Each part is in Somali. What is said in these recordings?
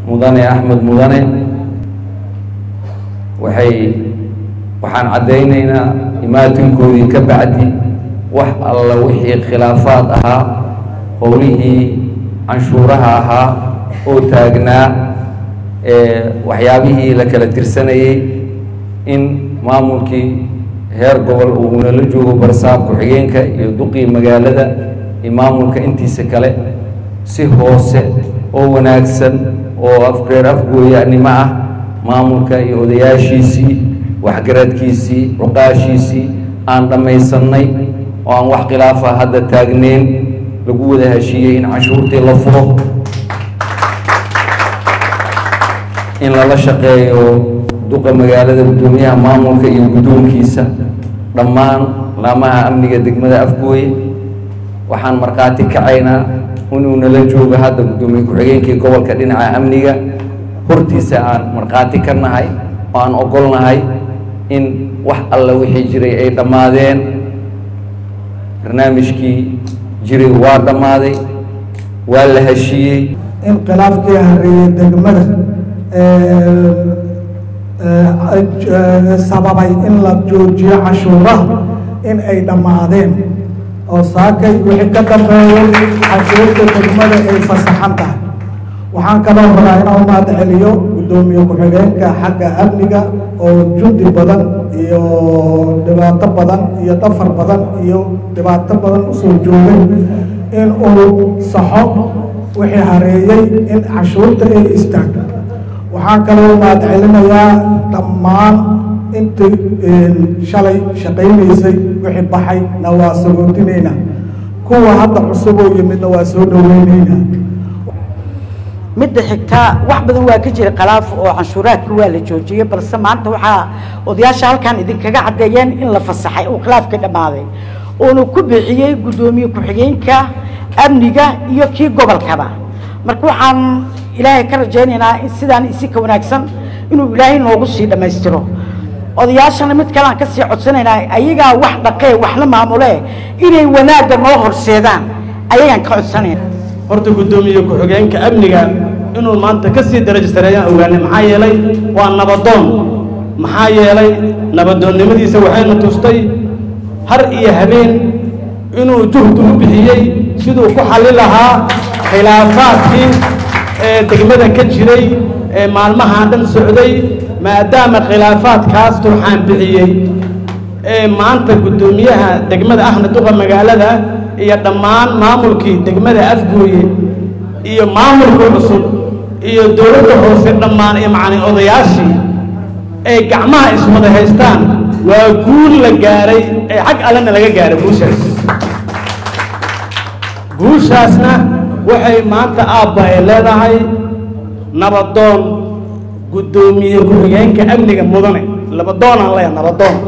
mudane axmed mudane waxay waxaan caddaynaynaa imaatinkoodii ka bacdi wax alla wixii khilaafaad ahaa howlihii canshuuraha ahaa oo taagnaa waxyaabihii la kala tirsanayey in maamulkii heer gobol uu nala joogo barsaab ku-xigeenka iyo duqii magaalada iyo maamulka intiisa kale si hoose oo wanaagsan oo afreer afgooyanimo ah maamulka iyo odayaashiisii waxgaradkiisii cuqaashiisii aan dhammaysannay oo aan wax khilaafa hadda taagneyn lagu wada heshiiyey in canshuurtii la furo in lala shaqeeyo duqa magaalada guddoomiyaha maamulka iyo guddoonkiisa dhammaan laamaha amniga degmada afgooye waxaan markhaati kacaynaa inuu nala joogo hadda guddoomiye ku-xigeenkii gobolka dhinaca amniga hortiisa aan markhaati ka nahay oo aan ogolnahay in wax alla wixii jiray ay dhammaadeen barnaamijkii jiray waa dhammaaday waa la heshiiyey in khilaafkii hareeyey degmada sababay in la joojiyo cashuuraha in ay dhammaadeen oo saakay wixii ka dambeeyay cashuurta degmada ay fasaxan tahay waxaan kaloo rabaa inaan u mahad celiyo guddoomiye ku-xigeenka xagga amniga oo jundi badan iyo dhibaato badan iyo dhafar badan iyo dhibaato badan usoo joogay in uu saxo wixii hareeyey in cashuurta ay istaagto waxaan kaloo mahad celinayaa dhammaan intii shalay shaqaynaysay wixii baxay na waa sagoodinayna kuwa hadda cusub oo yimidna waa soo dhoweynaynaa midda xigtaa wax badan waa ka jira khalaaf oo canshuuraadka waa la joojiyey balse maanta waxaa odayaasha halkan idinkaga caddeeyeen in la fasaxay oo khilaafka dhammaaday uuna ku bixiyey guddoomiye ku-xigeenka amniga iyo kii gobolkaba marka waxaan ilaahay ka rajaynaynaa in sidaan isi ka wanaagsan inuu ilaahay noogu sii dhammaystiro odayaashana mid kale aan ka sii codsanaynaa ayagaa wax dhaqee waxla maamulee inay wanaagga noo horseedaan ayagaan ka codsanayna horta guddoomiye ku-xigeenka amniga inuu maanta ka sii darajo sareeyaan ogaanay maxaa yeelay waa nabadoon maxaa yeelay nabadoonnimadiisa waxayna tustay har iyo habeen inuu juhdi u bixiyey siduu ku xalli lahaa khilaafaadkii ee degmada ka jiray ee maalmahaan dhan socday maadaama khilaafaadkaas turxaan bixiyey ee maanta guddoomiyaha degmada ahna duqa magaalada iyo dhammaan maamulkii degmada afgooye iyo maamulka cusub iyo dowladda hoose dhammaan iyo macani odayaashii ay gacmaha iswada haystaan waa guul la gaaray ee xag allena laga gaaray guushaas guushaasna waxay maanta aabba ay leedahay nabadoon guddoomiye ku-xigeenka amniga mudane labadoonaan leeyahay nabadoon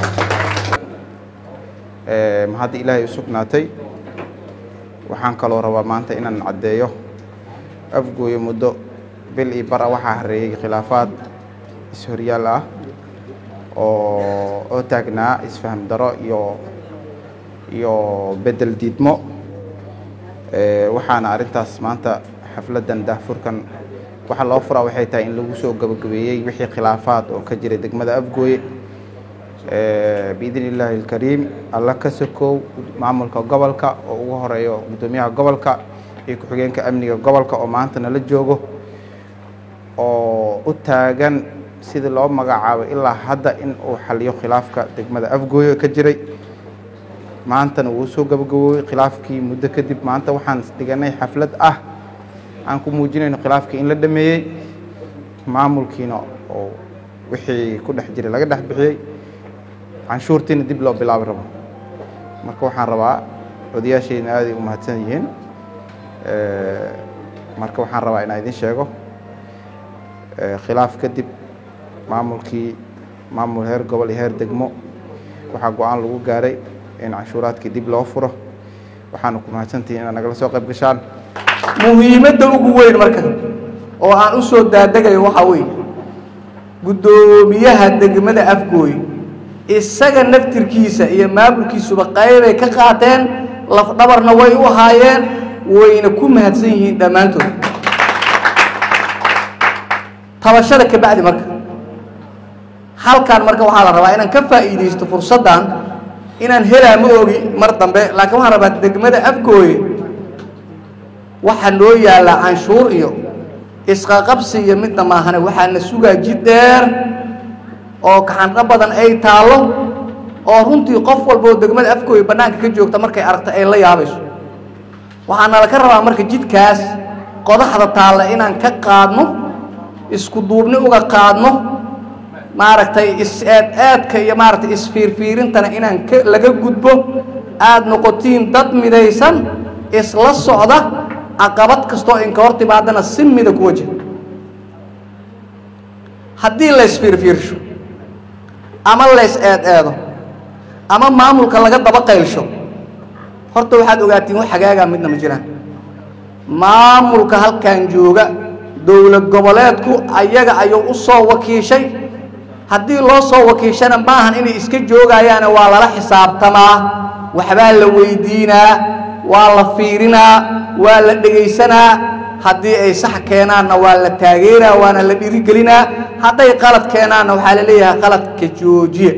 mahadda ilaahay u sugnaatay waxaan kaloo rabaa maanta inaan caddeeyo afgooyo muddo bil iyo bara waxaa hareeyey khilaafaad is-horyaal ah oo oo taagnaa isfaham daro iyo iyo bedel diidmo waxaana arrintaas maanta xafladdan daahfurkan waxa loo furaa waxay tahay in lagu soo gabagabeeyey wixii khilaafaad oo ka jiray degmada afgooye biidni illaahi alkariim alla ka sokow maamulka gobolka oo ugu horeeyo guddoomiyaha gobolka iyo ku-xigeenka amniga gobolka oo maanta nala joogo oo u taagan sidii loo magacaabo ilaa hadda in uu xaliyo khilaafka degmada afgooye ka jiray maantana wuu soo gabagaboobey khilaafkii muddo kadib maanta waxaan dhiganay xaflad ah aan ku muujinayno khilaafkii in la dhameeyey maamulkiina oo wixii ku dhex jiray laga dhex bixiyey canshuurtiina dib loo bilaabi rabo marka waxaan rabaa odayaashayna aaday u mahadsan yihiin marka waxaan rabaa inaan idin sheego khilaaf kadib maamulkii maamul heer gobol iyo heer degmo waxaa go-aan lagu gaaray in canshuuraadkii dib loo furo waxaana ku mahadsantihiin inaad nagala soo qayb gashaan muhiimadda ugu weyn marka oo aan u soo daadagayo waxaa weeye guddoomiyaha degmada afgooy isaga naftirkiisa iyo maamulkiisuba qaybay ka qaateen lafdhabarna way u haayeen wayna ku mahadsan yihiin dhammaantood tabashada ka bacdi marka halkan marka waxaa la rabaa inaan ka faa'iidaysto fursaddan inaan helaa ma ogi mar dambe laakiin waxaan rabaa degmada afgooye waxaa noo yaallaa canshuur iyo isqaqabsi iyo midna maahane waxaa na sugaa jid dheer oo kaxandho badan ay taallo oo runtii qof walba oo degmada afgooye bannaanka ka joogta markay aragta ay la yaabayso waxaa nala ka rabaa marka jidkaas qodaxda taalla inaan ka qaadno isku duubni uga qaadno maaragtay is-eed-eedka iyo maaragtay isfiirfiirintana inaan ka laga gudbo aada noqotiin dad midaysan isla socda caqabad kastoo inka hor timaadana si mida ku wajah haddii la isfiirfiirsho ama la is-eed-eedo ama maamulka laga daba qaylsho horta waxaad ogaatiin wax hagaagaa midna ma jiraan maamulka halkan jooga dowlad goboleedku ayaga ayuu u soo wakiishay haddii loo soo wakiishana maahan inay iska joogayaane waa lala xisaabtamaa waxbaa la weydiinaa waa la fiirinaa waa la dhegaysanaa haddii ay sax keenaanna waa la taageeraa waana la dhiirigelinaa hadday qalad keenaanna waxaa la leeyahay qaladka joojiya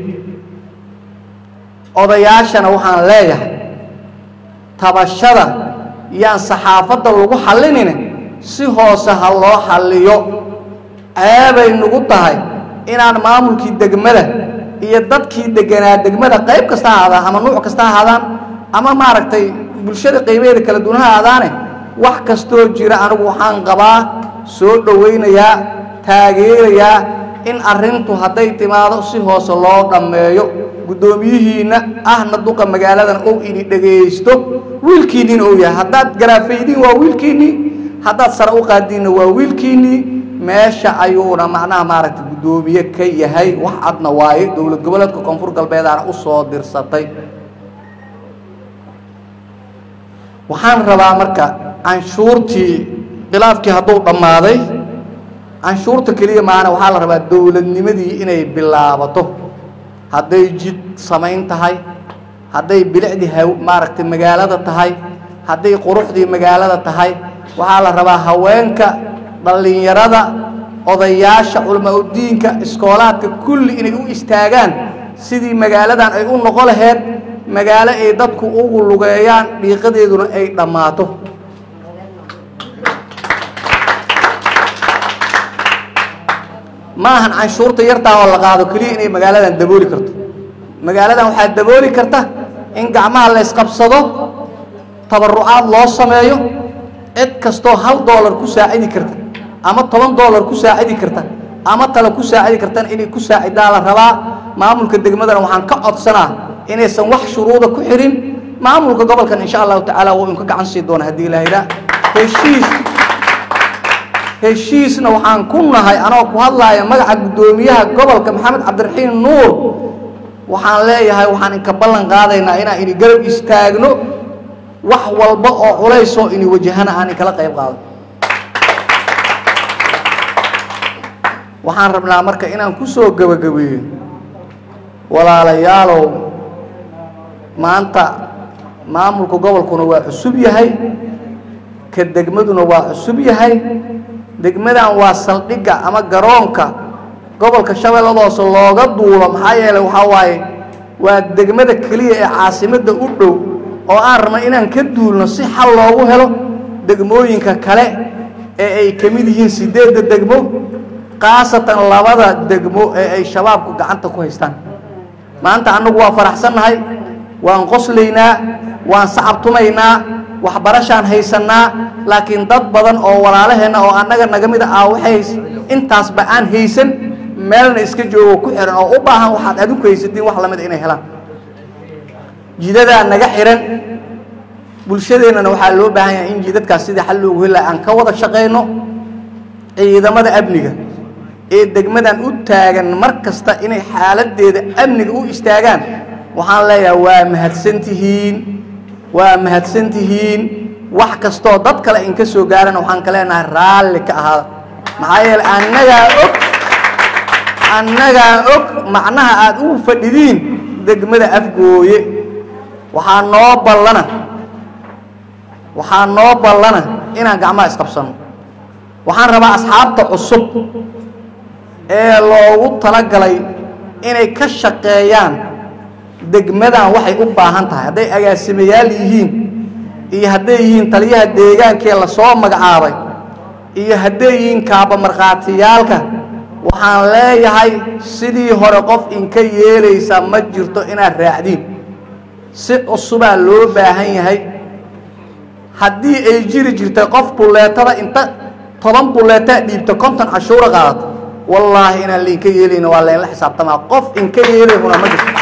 odayaashana waxaan leeyahay tabashada yaan saxaafadda lagu xallinine si hoose ha loo xalliyo ceebay nagu tahay inaan maamulkii degmada iyo dadkii deganaa degmada qayb kasta ha ahaadaan ama nuuc kasta ha ahaadaan ama maaragtay bulshada qaybeeda kala duwan ha aadaane wax kastoo jira anigu waxaan qabaa soo dhowaynayaa taageerayaa in arrintu hadday timaado si hoose loo dhammeeyo guddoomiyihiinna ahna duqa magaaladan ou ini dhegaysto wiilkiinniina ou yahay haddaad garaafaydiin waa wiilkiinnii haddaad sare u qaadiinna waa wiilkiinnii meesha ayuuna macnaha maaragtay guddoomiye ka yahay wax cadna waaye dowlad goboleedka koonfur galbeedaana u soo dirsatay waxaan rabaa marka canshuurtii khilaafkii hadduu dhammaaday canshuurta keliya maana waxaa la rabaa dowladnimadii inay bilaabato hadday jid samayn tahay hadday bilicdii ha maaragtay magaalada tahay hadday quruxdii magaalada tahay waxaa la rabaa haweenka dhallinyarada odayaasha culama-udiinka iskoolaadka kulli inay u istaagaan sidii magaaladan ay u noqo laheyd magaalo ay dadku ugu lugeeyaan dhiiqadeeduna ay dhammaato ma ahan canshuurta yartaa oo la qaado keliya inay magaaladan dabooli karto magaaladan waxaa dabooli karta in gacmaha la ysqabsado tabarucaad loo sameeyo cid kastoo hal doolar ku saacidi karta ama toban doolar ku saacidi karta ama tale ku saacidi kartana inay ku saacidaa la rabaa maamulka degmadana waxaan ka codsanaa inaysan wax shuruuda ku xirin maamulka gobolkan insha allahu tacaala wuu inka gacan sii doona haddii ilaahayda heshiis heshiisna waxaan ku nahay anoo ku hadlaaya magaca guddoomiyaha gobolka maxamed cabdiraxiim nuur waxaan leeyahay waxaan inka ballan qaadaynaa inaan ini garab istaagno wax walba oo culaysoo ini wajahana aan inkala qayb qaado waxaan rabnaa marka inaan ku soo gebagabeeyo walaalayaalow maanta maamulka gobolkuna waa cusub yahay ka degmaduna waa cusub yahay degmadan waa saldhigga ama garoonka gobolka shabeellada hoose looga duulo maxaa yeelay waxaa waaye waa degmada keliya ee caasimadda u dhow oo aan rabna inaan ka duulno si xal loogu helo degmooyinka kale ee ay ka mid yihiin siddeedda degmo khaasatan labada degmo ee ay shabaabku gacanta ku haystaan maanta annagu waa faraxsannahay waan qoslaynaa waan sacabtumaynaa waxbarashaan haysannaa laakiin dad badan oo walaalaheenna oo annaga naga mid ah waxay intaasba aan haysan meelna iska joogo ku xihan oo u baahan waxaad adinku haysatiin wax lamid inay helaan jidadaa naga xihan bulshadeennana waxaa loo baahan yahay in jidadkaas sidii xal loogu heli laha aan ka wada shaqayno ciidamada amniga ee degmadan u taagan mar kasta inay xaaladdeeda amniga u istaagaan waxaan leeyahay waa mahadsantihiin waa mahadsantihiin wax kastoo dad kale inka soo gaarana waxaan ka leenahay raalli ka ahaada maxaa yeele annagaa og annagaa og macnaha aada ugu fadhidiin degmada afgooye waxaa noo ballana waxaa noo ballana inaan gacmaha isqabsanno waxaan rabaa asxaabta cusub ee loogu talagalay inay ka shaqeeyaan degmadan waxay u baahan tahay hadday agaasimayaal yihiin iyo hadday yihiin taliyaha deegaankee lasoo magacaabay iyo hadday yihiin kaaba markhaatiyaalka waxaan leeyahay sidii hore qof inka yeelaysa ma jirto inaad raacdiin si cusubaa loo baahan yahay haddii ay jiri jirtay qof bulleetada inta toban bulleetaa dhiibta konton cashuura qaadato wallaahi inaan lainka yeelayna waa laynla xisaabtamaa qof inka yeelaykuna ma jirto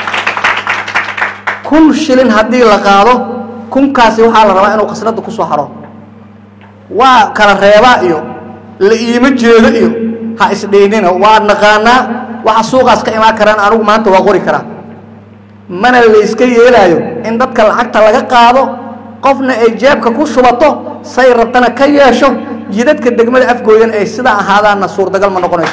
kun shilin haddii la qaado kunkaasi waxaa la rabaa inuu khasnadda ku soo haro waa kala reebaa iyo la iima jeedo iyo ha isdhaynina waa naqaanaa waxa suuqaas ka imaan karaan anigu maanta waa qori karaa mana layska yeelaayo in dadka lacagta laga qaado qofna ay jeebka ku shubato say rabtana ka yeesho jidadka degmada afgooyan ay sidaa ahaadaanna suurtagal ma noqonayso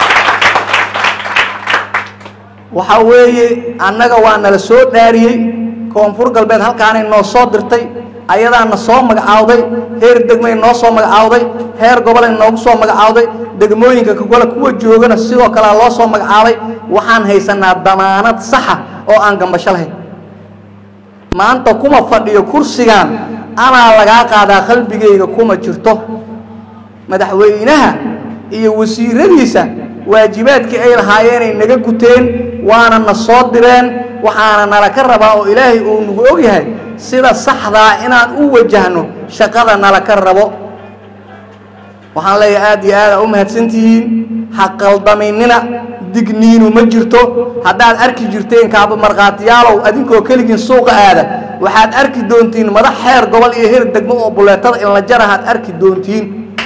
waxaa weeye annaga waa nala soo dhaariyey koonfur galbeed halkaanay noo soo dirtay ayadaana soo magacaawday heer degmay noo soo magacaawday heer gobolay noogu soo magacaawday degmooyinka kagole kuwa joogana sidoo kalea loo soo magacaabay waxaan haysanaa damaanad saxa oo aan gambasho lahayn maanta kuma fadhiyo kursigan anaa lagaa qaadaa qalbigayga kuma jirto madaxweynaha iyo wasiiradiisa waajibaadkii ay lahaayeenay naga guteen waana na soo direen waxaana nala ka rabaa oo ilaahay uu nagu og yahay sida saxdaa inaan u wajahno shaqada nala ka rabo waxaan leeyahay aad iyo aada u mahadsantihiin ha qaldaminina digniinu ma jirto haddaad arki jirteen kaaba markhaatiyaalow adinkoo keligiin suuqa aada waxaad arki doontiin madax xeer gobol iyo heer degmo oo buleetada in la jarahaad arki doontiin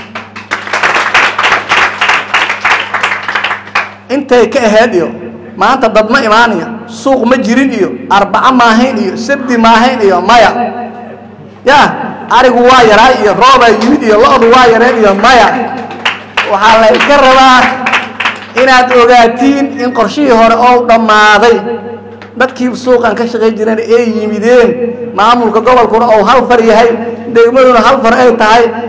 intay ka ahayd iyo maanta dad ma imaanayo suuq ma jirin iyo arbaco maahayn iyo sabdi maahayn iyo maya ya arigu waa yaraa iyo roobaa yimid iyo lo-du waa yareen iyo maya waxaa laydka rabaa inaad ogaatiin in qorshihii hore oo dhammaaday dadkii suuqan ka shaqayn jireen ay yimideen maamulka gobolkuna ou hal far yahay degmaduna hal far ay tahay